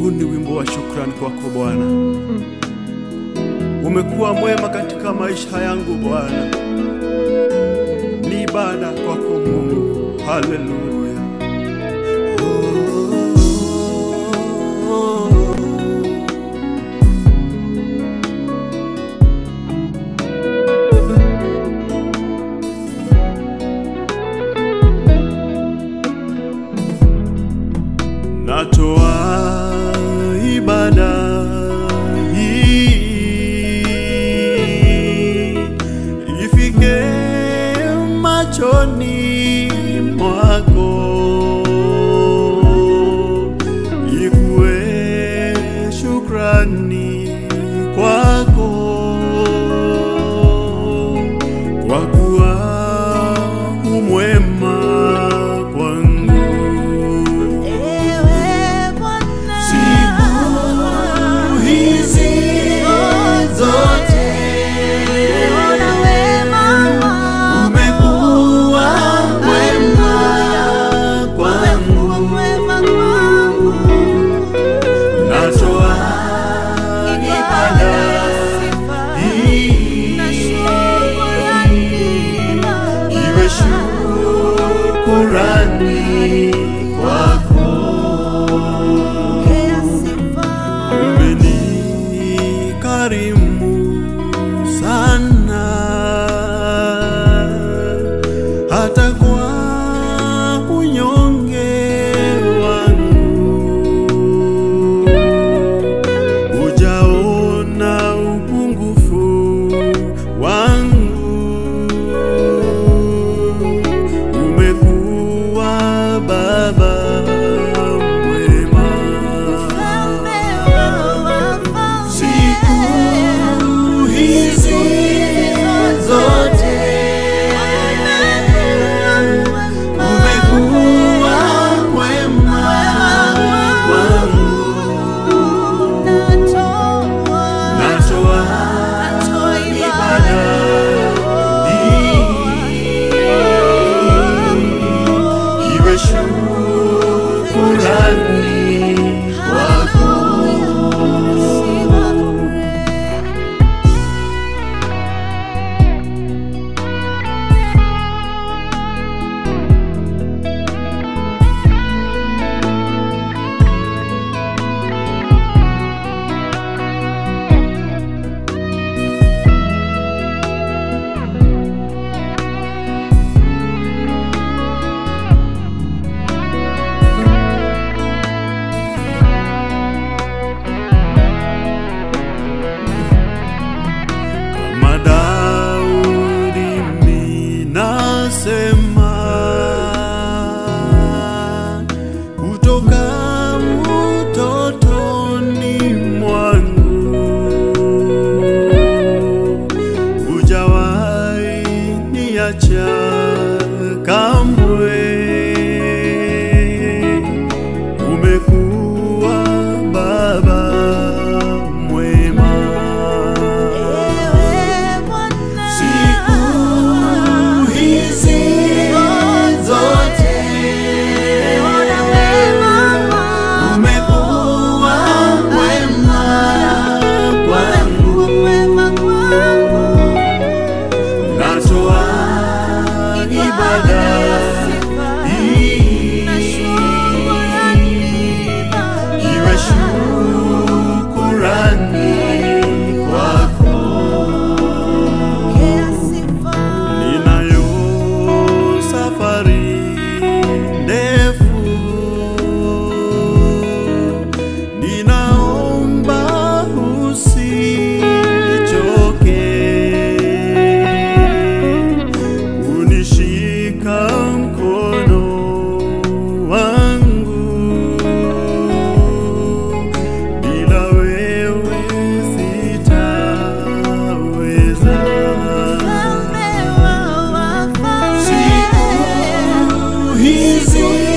Huu ni wimbo wa shukrani kwako Bwana. Umekuwa mwema katika maisha yangu Bwana, ni ibada kwako Mungu. Haleluya. Natoa ibada hii ifike machoni mwako, ikuwe shukrani kwako, kwa kuwa umwema kwangu. Ewe Bwana, Siku hizi zote ona wema wako. umekuwa mwema kwangu, Umekuwa mwema kwangu. natoa ibada Sifa hii na shukrani Baba. iwe shukurani kwako. Pokea sifa. umenikarimu sana hata kwa unyonge wangu ujaona upungufu wangu umekuwa baba mwema Mfalme wa wafalme. Siku hizi zote umekuwa mwema kwangu, natoa ibada hii iwe shukurani kwako. Kama Daudi minasema kutoka utotoni mwangu hujawahi niacha kamwe, umekuwa baba mwema. Siku hizi zote umekuwa mwema kwangu, natoa ibada hii iwe shukurani kwako. Ninayo safari ndefu, ninaomba usichoke kunishika mkono wangu, bila wewe sitaweza. Siku hizi